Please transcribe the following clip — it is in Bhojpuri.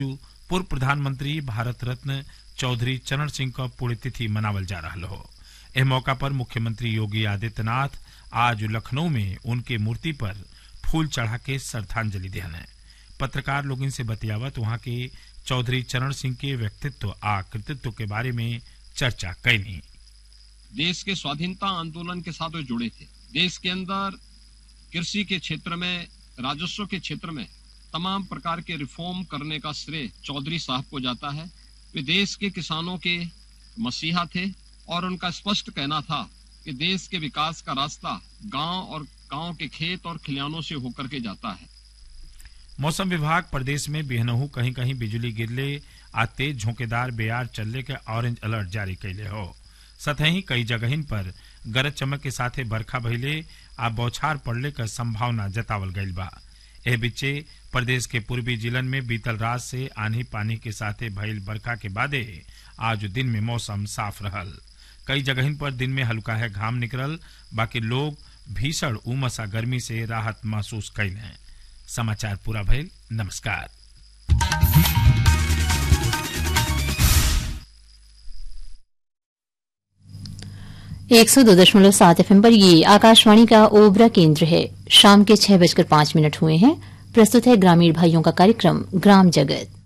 पूर्व प्रधानमंत्री भारत रत्न चौधरी चरण सिंह का पुण्यतिथि मनावल जा रहा हो एह मौका पर मुख्यमंत्री योगी आदित्यनाथ आज लखनऊ में उनके मूर्ति पर फूल चढ़ा के श्रद्धांजलि दिहन पत्रकार लोग से बतियावत वहां के चौधरी चरण सिंह के व्यक्तित्व आ कृतित्व के बारे में चर्चा कैनी देश के स्वाधीनता आंदोलन के साथ वे जुड़े थे देश के अंदर कृषि के क्षेत्र में राजस्व के क्षेत्र में तमाम प्रकार के रिफॉर्म करने का श्रेय चौधरी साहब को जाता है वे देश के किसानों के मसीहा थे और उनका स्पष्ट कहना था कि देश के विकास का रास्ता गांव और गांव के खेत और खलियानों से होकर के जाता है मौसम विभाग प्रदेश में बिहनहू कहीं कहीं बिजली गिरले आ तेज झोंकेदार बेयार चलने के ऑरेंज अलर्ट जारी कैले हो सतही कई जगहिन पर गरज चमक के साथे बरखा भइले आ बौछार पड़ले का संभावना जतावल गईल बा एह बीचे प्रदेश के पूर्वी जिलन में बीतल रात से आंधी पानी के साथे भइल बरखा के बादे आज दिन में मौसम साफ रहल कई जगहिन पर दिन में हल्का है घाम निकलल बाकी लोग भीषण उमस आ गर्मी से राहत महसूस कैले समाचार पूरा भइल नमस्कार एक सौ दो दशमलव सात एफ पर ये आकाशवाणी का ओबरा केंद्र है शाम के छह बजकर पांच मिनट हुए हैं प्रस्तुत है ग्रामीण भाइयों का कार्यक्रम ग्राम जगत